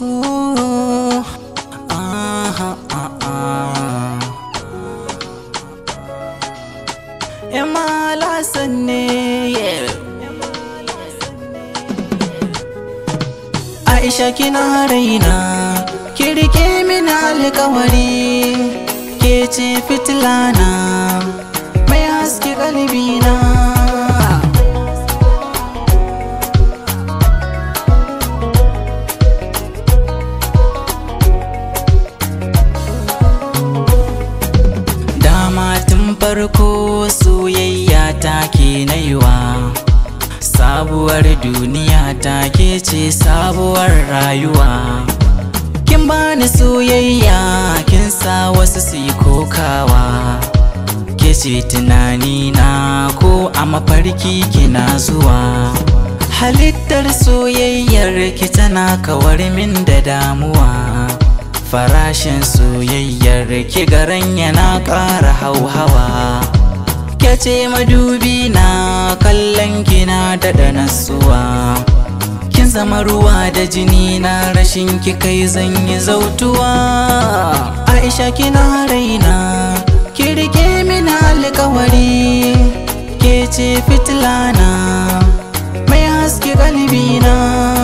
Ooh, ah, ah, ah. Emma Lassan ne yeah. Aisha kina raina ki rike mini alkawari ke ce fitilana mai haske kalbina Dama tun farko soyayya ta ke naiwa Sabuwar duniya ta ke ce sabuwar rayuwa Kin bani soyayya kin sa wasu su yi kokawa Ke ce tunani na ko a mafarki kina zuwa Halittar soyayyar ki tana kawar min da damuwa Farashin soyayyar ki garan yana ƙara hauhawa Ke ce madubi na kallon kina daɗa nasuwa Kin zama ruwa da jini na rashin ki kai zan yi zautuwa Aisha kina raina ki rike mini alkawari Ke ce fitilana mai haske kalbina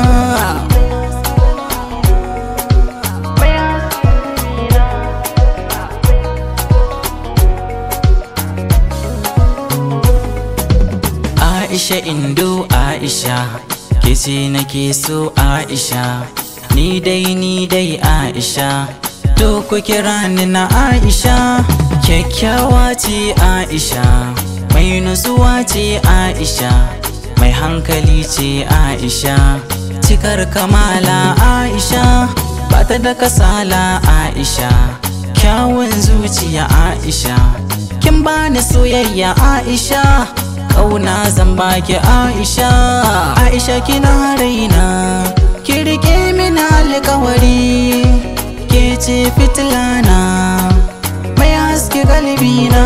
Aisha Indo Aisha ke ce nake so Aisha ni dai ni dai Aisha to ku kira ni na Aisha kyakkyawa ce Aisha mai nutsuwa ce Aisha mai hankali ce Aisha cikar kamala Aisha ba ta da kasala Aisha kyawun zuciya Aisha kin bani soyayya Aisha kauna zan baki Aisha Aisha kina raina ki rike mini alkawari ke ce fitilana mai haske galbina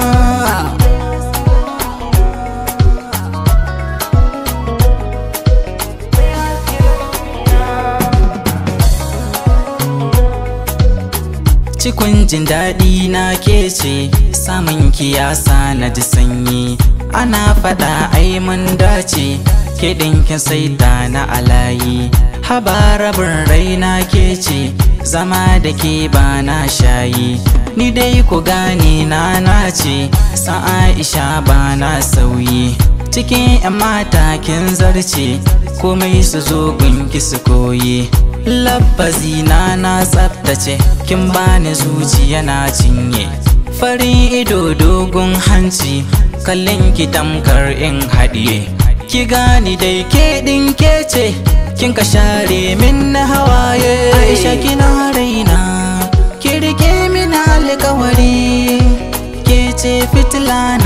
Cikun jin daɗi na ke ce samun kiyasa na ji sanyi ana faɗa ai mun dace kiɗin kin saita na alayi haba rabin raina ke ce zama da ke ba na shayi ni dai ku gane na nace san aisha ba na sauyi cikin 'yan mata kin zarce komai su zo gunki su koyi labbazi na na tsaftace kin bani zuciya na cinye farin ido dogon hanci kallon ki tamkar in haɗiye ki gani dai ke ɗin ke ce kin ka share min na hawaye aisha kina raina ki rike min alkawari ke ce fitilana